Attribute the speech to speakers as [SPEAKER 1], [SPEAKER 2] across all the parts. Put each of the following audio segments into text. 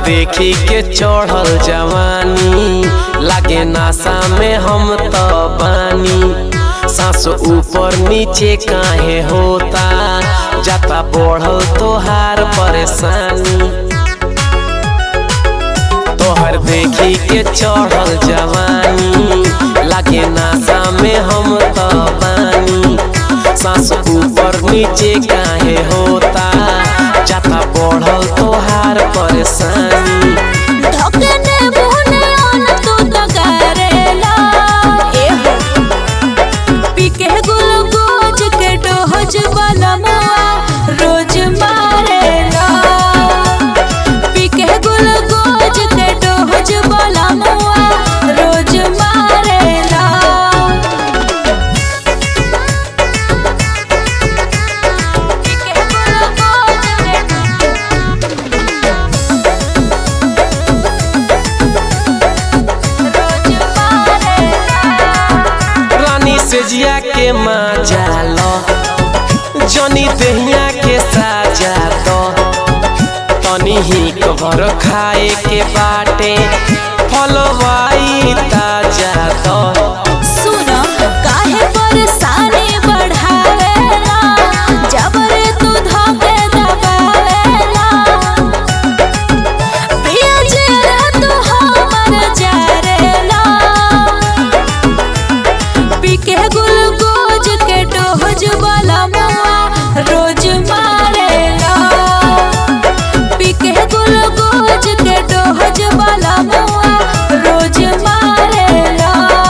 [SPEAKER 1] देखी के चढ़ल जवानी लागे नासा में हम तो बानी सांस ऊपर नीचे काहे होता जाता बढ़ल तोहार परेशानी तोहर देखी के चढ़ल जवानी लागे नासा में हम तो बानी सांस ऊपर नीचे काहे होता जाता बढ़ल तोहार परेशानी
[SPEAKER 2] ढकने मुहने अन तू तो करेला ए हो पीके गुलगोज के डोज बनमुआ रोज मारेला पीके गुलगोज के डोज बनमुआ रोज मारेला पीके गुलगोज के रोज मारेला
[SPEAKER 1] रानी से जिया के मजा लो जनी दहिया के साजा दो तनी ही कबर खाए के बाटे फलवाई ताजा दो
[SPEAKER 2] सुनो काहे परेशानी बढ़ावेला जबरे तू धके दबावेला पिया जेरा तू हमर जरेला पीके गुलगोज के डोज वाला मुआ रोज मारेला पीके गुलगोज के डोज वाला मुआ रोज मारेला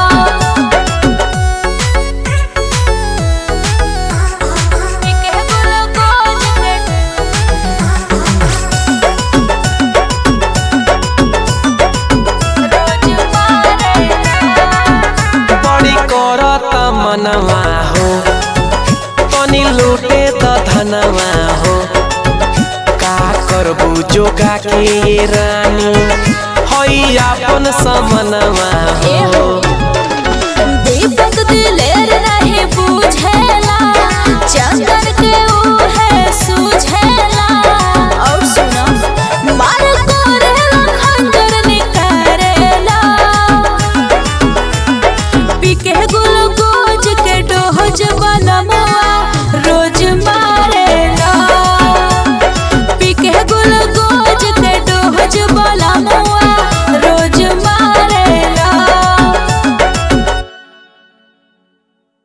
[SPEAKER 2] पीके गुलगोज के रोज मारेला
[SPEAKER 1] बड़ी करत मनवा हो तनी लूटे त धनवा हो का करबू जोगा के ये रानी हई आपन समनवा
[SPEAKER 2] ए
[SPEAKER 1] हो
[SPEAKER 2] हो